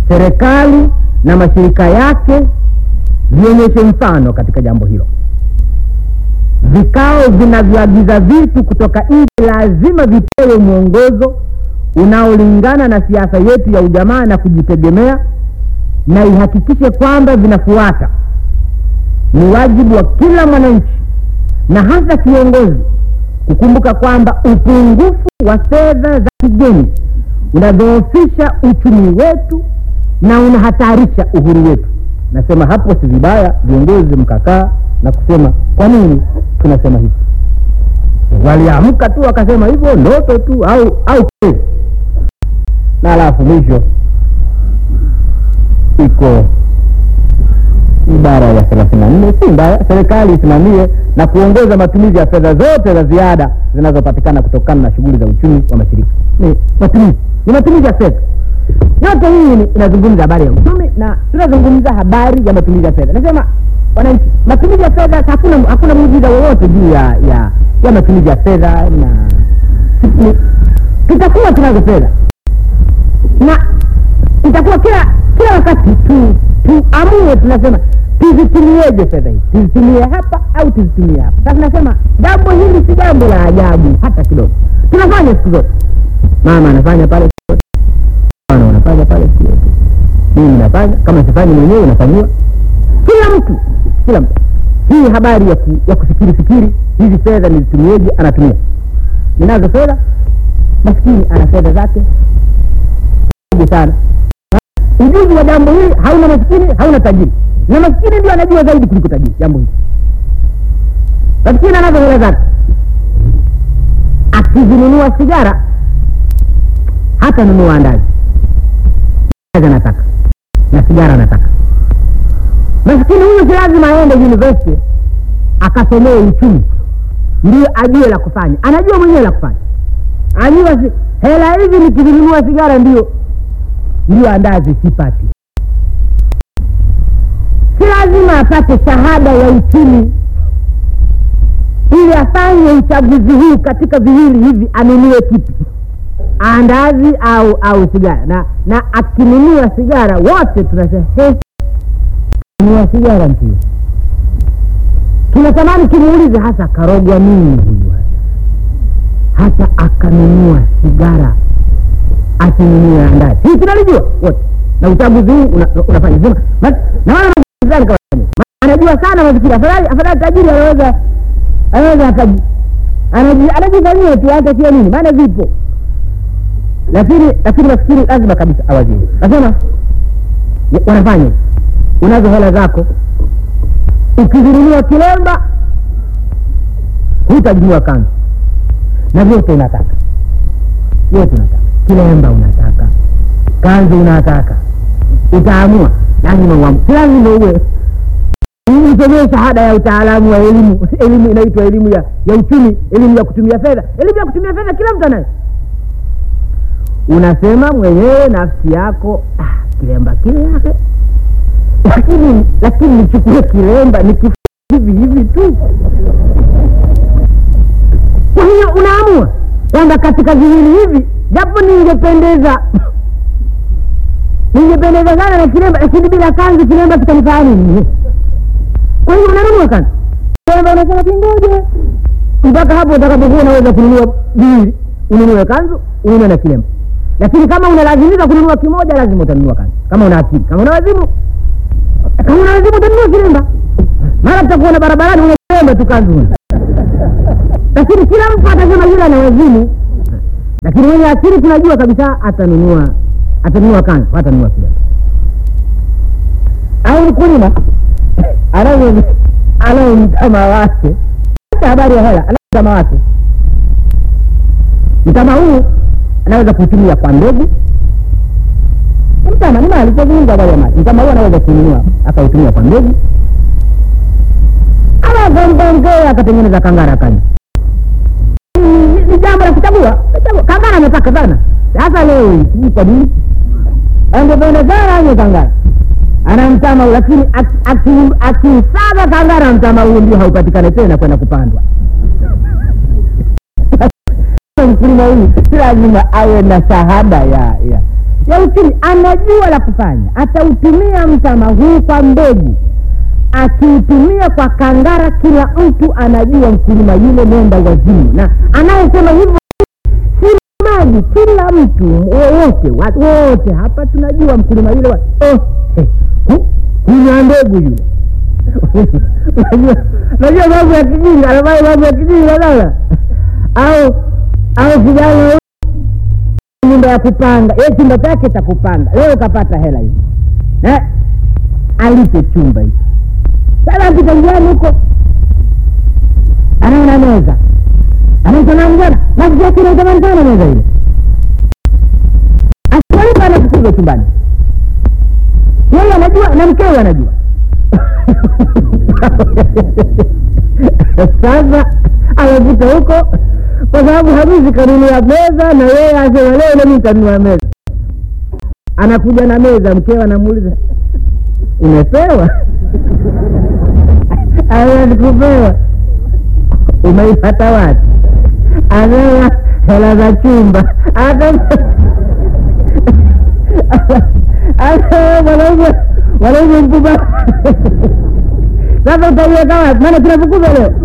serikali na mashirika yake vionyeshe mfano katika jambo hilo. Vikao vinavyoagiza vitu kutoka nje lazima vipewe mwongozo unaolingana na siasa yetu ya ujamaa na kujitegemea, na ihakikishe kwamba vinafuata. Ni wajibu wa kila mwananchi na hasa kiongozi kukumbuka kwamba upungufu wa fedha za kigeni unadhoofisha uchumi wetu na unahatarisha uhuru wetu. Nasema hapo si vibaya viongozi mkakaa na kusema kwa nini tunasema hivi. Waliamka tu wakasema hivyo, ndoto tu au au kweli. Na alafu mwisho iko ibara ya thelathini na nne si mbaya, serikali isimamie na kuongoza matumizi ya fedha zote za ziada zinazopatikana kutokana na shughuli za uchumi wa mashirika. Ni matumizi, ni matumizi ya fedha yote. Hii ni- inazungumza habari ya uchumi na tunazungumza habari ya matumizi ya fedha. Nasema wananchi, matumizi ya fedha, hakuna hakuna muujiza wowote juu ya ya ya matumizi ya fedha, na ni- tutakuwa tunazo fedha na itakuwa kila kila wakati tu tuamue, tunasema tuzitumieje fedha hizi, tuzitumie hapa au tuzitumie hapa. Sasa nasema jambo hili si jambo la ajabu hata kidogo, tunafanya siku zote. Mama anafanya pale siku zote, bwana unafanya pale siku zote, mimi nafanya, kama sifanyi mwenyewe unafanyiwa, kila mtu, kila mtu. Hii habari ya, ku, ya kufikiri fikiri hizi fedha nizitumieje, anatumia. Ninazo fedha, maskini ana fedha zake kubwa sana ujuzi wa jambo hili hauna maskini hauna tajiri na maskini ndio anajua zaidi kuliko tajiri jambo hili maskini anazo hela zake akizinunua sigara hata nunua andazi Andazi anataka na sigara anataka maskini huyu si lazima aende university akasomee uchumi ndio ajue la kufanya anajua mwenyewe la kufanya ajua si, hela hizi nikizinunua sigara ndio ndio andazi sipati. Si lazima apate shahada ya uchumi ili afanye uchaguzi huu katika viwili hivi, anunue kipi, andazi au au sigara. Na na akinunua sigara, wote tunasema he, nunua sigara mtu, tunatamani tumuulize hasa karogwa nini huyu hata akanunua sigara asinunue andazi. Hii tunalijua wote, na uchaguzi huu una- unafanya sema ma- na wala mazani kama mimi. Ma- anajua sana mafikiri. Afadhali afadhali tajiri anaweza anaweza akaji anaji anajifanyia tu hata sio nini, maana vipo, lakini lakini nafikiri lazima kabisa awazie. Nasema wa- wanafanya hivi. unazo hela zako, ukizinunua kilemba hutajinua kanzu, na vyote unataka vyote unataka kilemba unataka, kanzu unataka, utaamua, lazima uamue, si lazima uwe usomee shahada ya utaalamu wa elimu. Elimu inaitwa elimu ya, ya uchumi, elimu ya kutumia fedha. Elimu ya kutumia fedha kila mtu anayo. Unasema mwenyewe nafsi yako, ah, kilemba kile yake, lakini lakini nichukue kilemba nikif hivi hivi tu. Kwa hiyo unaamua kwamba katika viwili hivi, japo ningependeza ningependeza sana na kilemba, lakini bila kanzu kilemba kitanifaa nini? Kwa hiyo unanunua kanzu, kilemba unasema kingoje mpaka hapo utakapokuwa unaweza kununua viwili, ununue kanzu, ununue na kilemba. Lakini kama unalazimika kununua kimoja, lazima utanunua kanzu, kama una akili. Kama una wazimu, kama una wazimu utanunua kilemba. Mara tutakuona barabarani una kilemba tu, kanzu huna lakini kila mtu atasema yule ana wazimu, lakini mwenye akili tunajua kabisa atanunua atanunua kanzu, atanunua kilemba. Au mkulima anayo anayo mtama wake, hata habari ya hela, anayo mtama wake. Mtama huu anaweza kutumia kwa mbegu. Mtama ni mali, tunazungumza habari ya mali. Mtama huu anaweza kununua akautumia kwa mbegu, ama akamgongea akatengeneza kangara akanywa ni- ni jambo la kuchagua. Kuchagua. Kangara ametaka sana sasa leo hii, sijui kwa nini angependa sana anywe kangara, ana mtama, lakini aki- aki- akisaga kangara mtama huo ndio haupatikane tena kwenda kupandwa. mkulima huyu si lazima awe na shahada ya ya ya uchumi anajua la kufanya atautumia mtama huu kwa mbegu akiutumia kwa kangara kila mtu anajua mkulima yule mwenda wazimu na anayesema hivyo si maji kila mtu wowote wa- wote hapa tunajua mkulima yule wa, oh, eh, hu- hunywa mbegu yule Unajua- unajua mambo ya kijinga anafanya mambo ya kijinga sana au au kijana huyu nyumba ya kupanga ye chumba chake cha kupanga leo kapata hela hizo na alipe chumba hicho sasa akita njiani huko anaona meza anaitana mjana nafsi yake inaitamani sana meza ile asialipa anafukuzwa chumbani yeye anajua na mkewe anajua sasa anakuta huko kwa sababu hamisi kanunua meza na yeye asema leo nami nitanunua meza anakuja na meza mkewe anamuuliza umepewa awezikupewa umeipata wapi anea hela za chumba hata hata mwanaume mwanaume mkubwa sasa utaiweka wapi maana tunafukuzwa leo